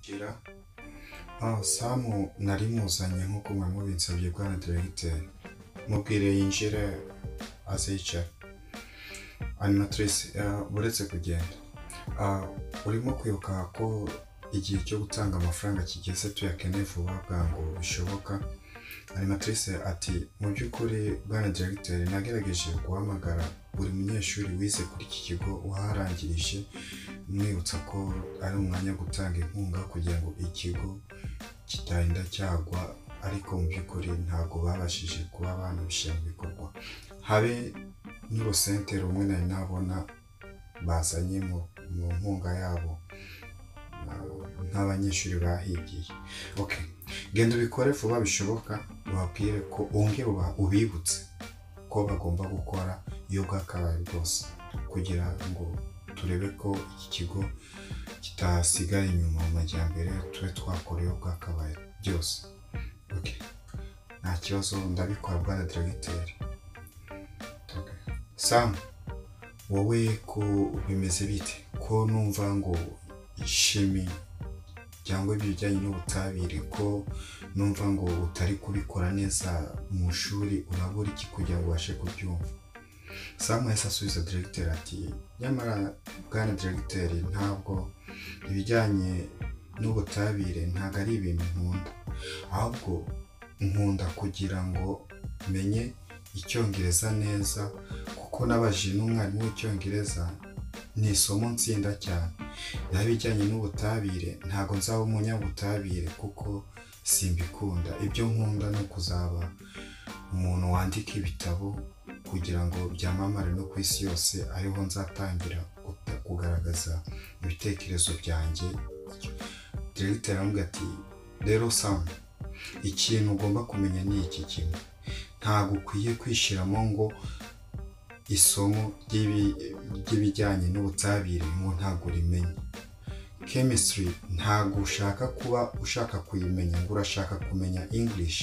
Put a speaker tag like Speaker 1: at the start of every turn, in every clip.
Speaker 1: Gira. Ah, Samu nari muzanye nk'uko mwari mubinsabye bwana diregiteri mubwire yinjire azicara animatrice uh, uretse kugenda Ah, urimo kwibuka ko igihe cyo gutanga amafaranga kigeze tuyakeneye vuba bwangu bishoboka animatrice ati mu by'ukuri bwana diregiteri nagerageje guhamagara buri munyeshuri wize kuri iki kigo waharangirije mwibutsa ko ari umwanya wo gutanga inkunga kugira ngo ikigo kitagenda cyagwa ariko mu by'ukuri ntabwo babashije kuba banabishyira mu bikorwa habe n'urusente rumwe nari nabona bazanye mu mu nkunga yabo na- nk'abanyeshuri bahigiye okay. genda ubikore vuba bishoboka ubabwire ko wongere uba- ubibutse ko bagomba gukora iyo bwakabaye bwose kugira ngo turebe ko iki kigo kitasigaye inyuma mu majyambere tube twakora iyo bwakabaye byose okay. nta kibazo ndabikora bwana diregiteri okay. sam wowe ko bimeze bite ko numva ngo ishimi cyangwa ibijyanye n'ubutabire ko numva ngo utari kubikora neza mu ishuri urabura iki kugira ngo ubashe kubyumva samu yahise asubiza diregiteri ati nyamara bwana diregiteri ntabwo ibijyanye n'ubutabire ntabwo ari ibintu nkunda ahubwo nkunda kugira ngo menye icyongereza neza kuko nabajije n'umwarimu w'icyongereza ni isomo nsinda cyane naho ibijyanye n'ubutabire ntabwo nzaba umunyabutabire kuko simbikunda ibyo nkunda ni ukuzaba umuntu wandika ibitabo kugira ngo byamamare no ku isi yose ariho nzatangira guta- kugaragaza ibitekerezo byanjye diregiteri aramubwira ati rero samu ikintu ugomba kumenya ni iki kimwe ntabwo ukwiye kwishyiramo ngo isomo ry'ibi- ry'ibijyanye n'ubutabire ngo ntabwo urimenye chemistry ntabwo ushaka kuba ushaka kuyimenya ngo urashaka kumenya english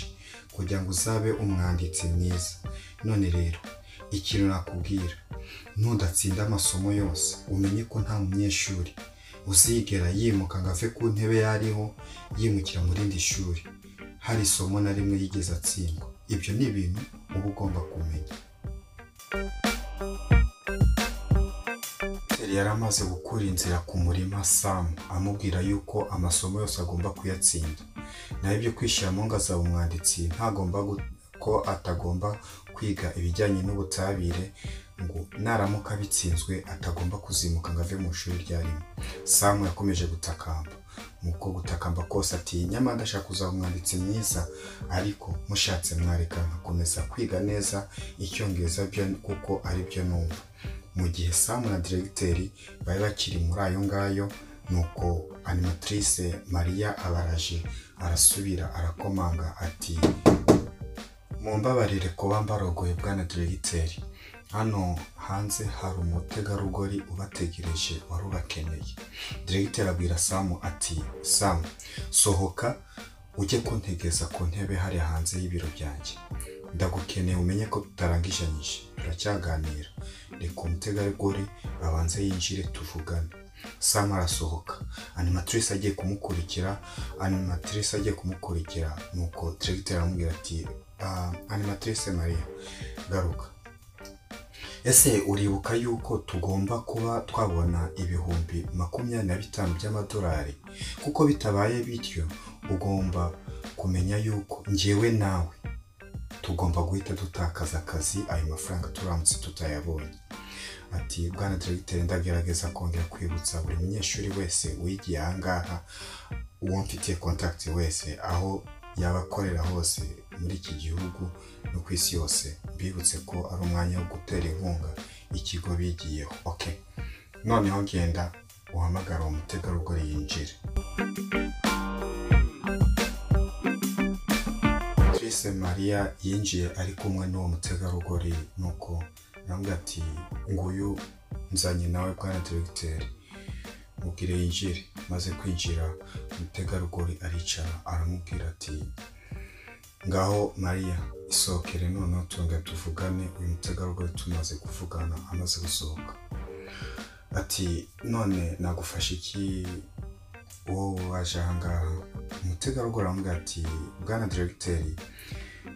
Speaker 1: kugira ngo uzabe umwanditsi mwiza none rero ikintu nakubwira nudatsinda amasomo yose umenye ko nta munyeshuri uzigera yimuka ngo ave ku ntebe yariho yimukira mu rindi shuri hari isomo na rimwe yigeze atsindwa ibyo ni ibintu uba ugomba kumenya Petero yari amaze gukura inzira ku murima Samu amubwira yuko amasomo yose agomba kuyatsinda naho ibyo kwishyiramo ngo azaba umwanditsi ntagomba gu- ko atagomba kwiga ibijyanye n'ubutabire ngo naramuka abitsinzwe atagomba kuzimuka ngo ave mu ishuri ryarimo Samu yakomeje gutakamba mu ko gutakamba kose ati nyamara ndashaka kuzaba umwanditsi mwiza ariko mushatse mwareka nkakomeza kwiga neza icyongereza byo kuko aribyo numva mu gihe Samu na diregiteri bari bakiri muri ayo ngayo nuko animatrice Mariya abaraje arasubira arakomanga ati mumbabarire kuba mbarogoye bwana diregiteri hano hanze hari umutegarugori ubategereje wari ubakeneye diregiteri abwira Samu ati Samu sohoka ujye kuntegeza ku ntebe hariya hanze y'ibiro byanjye ndagukeneye umenye ko tutarangijanyije turacyaganira reka umutegarugori abanze yinjire tuvugane sam arasohoka animatrice agiye kumukurikira animatrice agiye kumukurikira nuko diregiteri aramubwira ati "Ah, animatrice maria garuka ese uribuka yuko tugomba kuba twabona ibihumbi makumyabiri na bitanu by'amadolari kuko bitabaye bityo ugomba kumenya yuko njyewe nawe tugomba guhita dutakaza akazi ayo mafaranga turamutse tutayabonye ati bwana diregiteri ndagerageza kongera kwibutsa buri munyeshuri wese wigiye aha ngaha uwo mfitiye kontakiti wese aho yaba akorera hose muri iki gihugu no ku isi yose mbibutse ko ari umwanya wo gutera inkunga ikigo bigiyeho okay. noneho genda uhamagara uwo mutegarugori yinjire Patrice Maria yinjiye ari kumwe n'uwo mutegarugori nuko navuga ati nguyu nzanye nawe bwana diregiteri mubwire yinjire maze kwinjira umutegarugori aricara aramubwira ati ngaho Maria isohokere noneho tunga tuvugane uyu mutegarugori tumaze kuvugana amaze gusohoka ati none nagufasha iki wowe waje aha ngaha umutegarugori aramubwira ati bwana diregiteri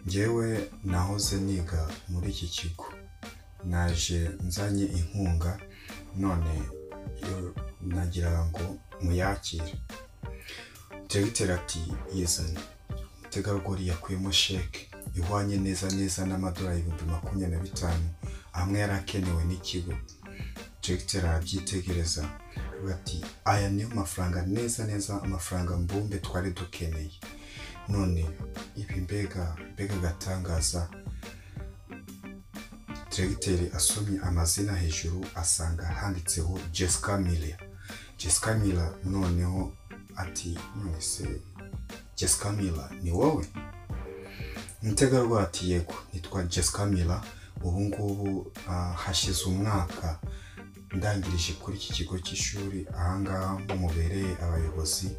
Speaker 1: ngewe nahoze niga muri iki kigo naje nzanye inkunga none yo nagira ngo muyakire diregiteri ati yizane umutegarugori yakuyemo sheke ihwanye neza neza n'amadolari ibihumbi makumyabiri na bitanu amwe yari akenewe n'ikigo diregiteri arabyitegereza bati aya niyo mafaranga neza neza amafaranga mbumbe twari dukeneye none ibi mbega mbega agatangaza diregiteri asomye amazina hejuru asanga handitseho jessica miller jessica miller noneho ati mwese jessica miller ni wowe umutegarugori ati yego nitwa jessica miller ubu ngubu ah, hashize umwaka ndangirije kuri iki kigo cy'ishuri ahangaha mubereye abayobozi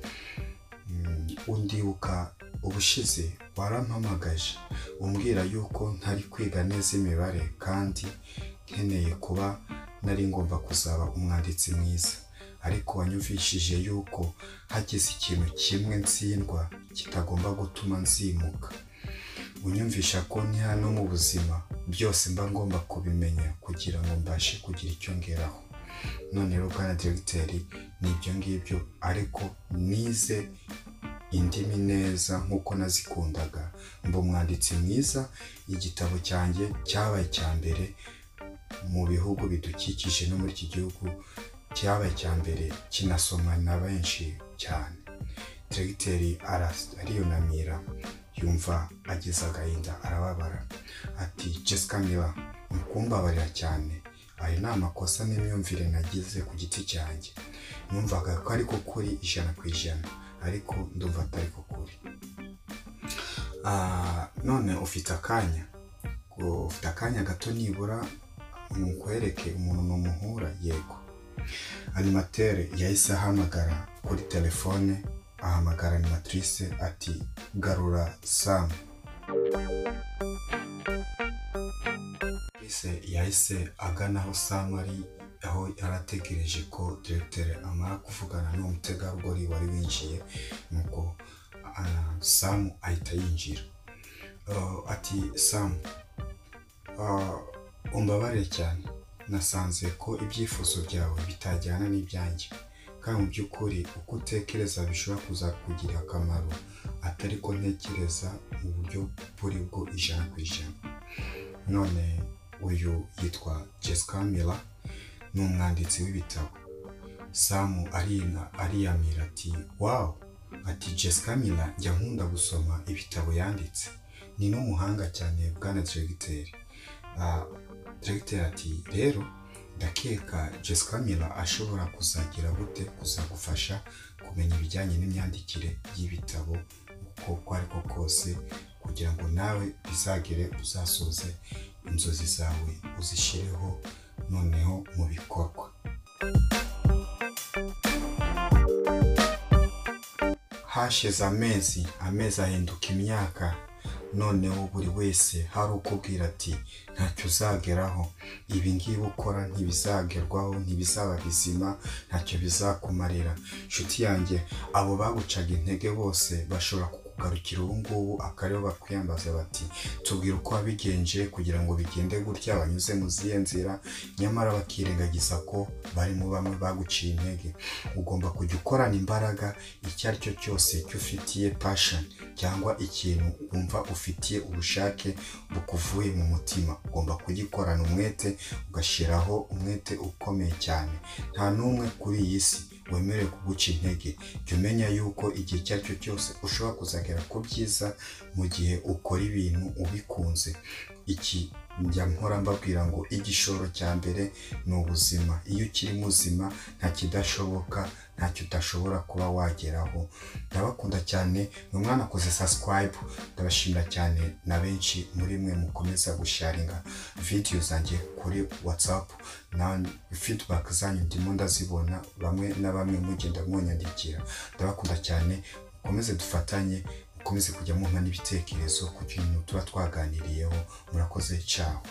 Speaker 1: Mm, undibuka ubushize warampamagaje umbwira yuko ntari kwiga neza imibare kandi nkeneye kuba nari ngomba kuzaba umwanditsi mwiza ariko wanyumvishije yuko hagize ikintu kimwe ntsindwa kitagomba gutuma nzimuka unyumvisha ko ni hano mu buzima byose mba ngomba kubimenya kugira ngo mbashe kugira icyo ngeraho none rero bwana diregiteri ni ibyo ngibyo ariko nize indimi neza nk'uko nazikundaga mba umwanditsi mwiza igitabo cyanjye cyabaye icya mbere mu bihugu bidukikije no muri iki gihugu cyabaye icya mbere kinasomwa na benshi cyane diregiteri aras- ariyunamira yumva agize agahinda arababara ati jessica niba mukumbabarira cyane ayo ni amakosa n'imyumvire nagize ku giti cyanjye numvaga ko ariko kuri ijana ku ijana ariko ndumva atari ko kuri Ah, none ufite akanya Ngo ufite akanya gato nibura nkwereke umuntu numuhura yego animatere yahise ahamagara kuri telefone ahamagara animatrice ati garura samu Chris yahise agana aho Sam ari aho yarategereje ko diregiteri amara kuvugana n'uwo mutegarugori wari winjiye nuko ah, Sam ahita yinjira Ah, ati Sam ah, umbabarire cyane nasanze ko ibyifuzo byawe bitajyana n'ibyanjye kandi mu by'ukuri uko utekereza bishobora kuzakugirira akamaro atari ko ntekereza mu buryo buri bwo ijana ku ijana none uyu yitwa jessica miller ni umwanditsi w'ibitabo samu arina ariyamira ati wawu ati jessica miller njya nkunda gusoma ibitabo yanditse ni n'umuhanga cyane bwana diregiteri Ah, diregiteri ati rero ndakeka jessica miller ashobora kuzagira gute kuzagufasha kumenya ibijyanye n'imyandikire y'ibitabo uko uko ari ko kose kugira ngo nawe bizagere uzasoze inzozi zawe uzishyireho noneho mu bikorwa hashize amezi amezi ahinduka imyaka noneho buri wese hari ukubwira ati ntacyo uzageraho ibi ngibi ukora ntibizagerwaho ntibizaba bizima ntacyo bizakumarira nshuti yanjye abo bagucaga intege bose bashobora kukugarukira ubu ngubu akaribo bakwiyambaza bati tubwire uko wabigenje kugira ngo bigende gutya banyuze mu zihe nzira nyamara bakirengagiza ko bari mu bamwe baguciye intege ugomba kujya ukorana imbaraga icyo ari cyo cyose cy'ufitiye passion cyangwa ikintu wumva ufitiye ubushake bukuvuye mu mutima ugomba kugikorana umwete ugashyiraho umwete ukomeye cyane nta n'umwe kuri iyi si wemerewe kuguca intege jya umenya yuko igihe icyo ari cyo cyose ushobora kuzagera ku byiza mu gihe ukora ibintu ubikunze iki njya mpora mbabwira ngo igishoro cya mbere ni ubuzima iyo ukiri muzima nta kidashoboka ntacyo udashobora kuba wageraho ndabakunda cyane ni umwana akoze sasikayibu ndabashimira cyane na benshi muri mwe mukomeza gusharinga vidiyo zanjye kuri watsapu na fidibaki zanyu ndimo ndazibona bamwe na bamwe mugenda mwanyandikira ndabakunda cyane mukomeze dufatanye mukomeze kujya mumpa n'ibitekerezo ku kintu tuba twaganiriyeho murakoze cyaho